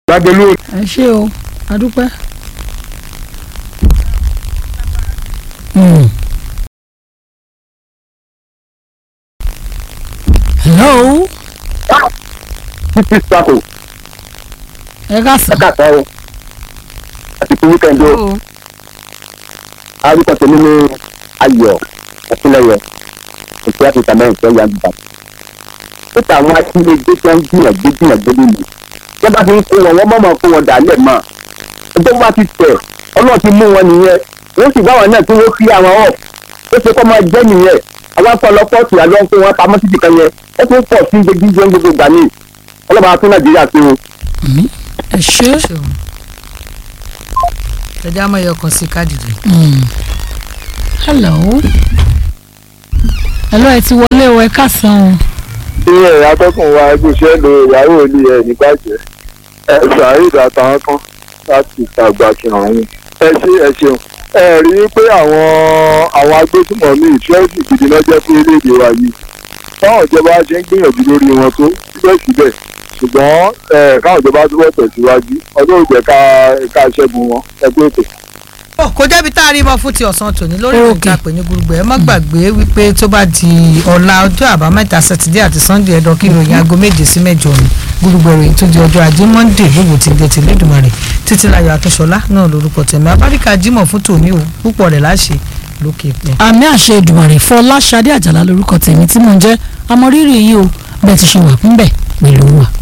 lágbèlú ẹ ṣé o adúpẹ́. Hmm. hello títí sàkó ẹ ká sàn. ẹ̀ka sáré àti kí wíkẹ̀ndì ó arúgbó tèmi ní ayọ̀ ẹ̀kúnlẹ̀yẹ ètò àti ìtàmẹ́ ìfẹ́ ya gbà. nípa àwọn akínyẹ̀gbẹ́ tó ń gbìyànjú gbìyànjú nínú wọ́n bá ti ń kó wọn wọ́n mọ̀mọ́ kó wọn dàálẹ̀ mọ́ ẹgbẹ́ bá ti tẹ̀ ọlọ́run ti mú wọn nìyẹn wọ́n sì báwọn náà tí wọ́n fi àwọn ọ̀ ó ṣe kọ́ máa jẹ́ nìyẹn àwọn afọlọpọ̀ tì àjọ ń kó wọn pamọ́ títì kan yẹn ó tún pọ̀ sí gbẹgbẹ́ gbogbo gbà ní ọlọ́ba tún nàìjíríà ṣe o. ẹ ṣé. ẹjẹ àmọ́ ẹyọ kan sí káàdì rẹ. Hmm. hello hello ẹ ti wọlé o ẹ ká sàn o. ilé atọ́kùn wa ẹgbẹ́sẹ̀ lo ìyàwó ilé ẹ̀ nígbàjẹ́ ẹ ṣàìd àtàwọn kan láti tàgbà kìràn yín ẹ ṣe ẹ ṣeun ẹ rí i pé àwọn àwọn agbésùmọ̀mí ìṣẹ́ẹ̀sì gidi náà jẹ́ fún orílẹ̀-èdè wa yìí báwọn ìjọba ṣe ń gbìyànjú lórí wọn tó síbẹ̀síbẹ̀ ṣùgbọ́n ẹ káwọn ìjọba túbọ̀ tẹ̀síwájú ọdún òjẹ́ ká ká ṣẹ́gun wọn ẹgbẹ́ ètò. Ó, kò jẹ́bi tá a rí mọ́ fún ti ọ̀sán tòní lórí Okay. ìròyìn àpè ní gbogbo ẹ̀ má gbàgbé wípé tó bá di ọ̀la ọjọ́ àbámẹ́ta sátidé àti sunday ẹ̀dọ̀ kí ìròyìn aago méje sí mẹ́jọ ni gbogbo ìròyìn tó di ọjọ́ ajé monday gbogbo ti dé ti lẹ́dùnmarè títí láyọ̀ akínṣọlá náà lórúkọ tẹ̀mí abáríkà jímọ̀ fún tòní o púpọ̀ rẹ̀ láṣẹ lókè pẹ́. àmì àṣẹ ìdùmàrè fọláṣadé àjàlá lórúkọ tèmi tí mò ń jẹ́ amọ̀rírì yìí o bẹ́ẹ̀ ti ṣe wà fún bẹ́ẹ̀ pẹ̀lú wa.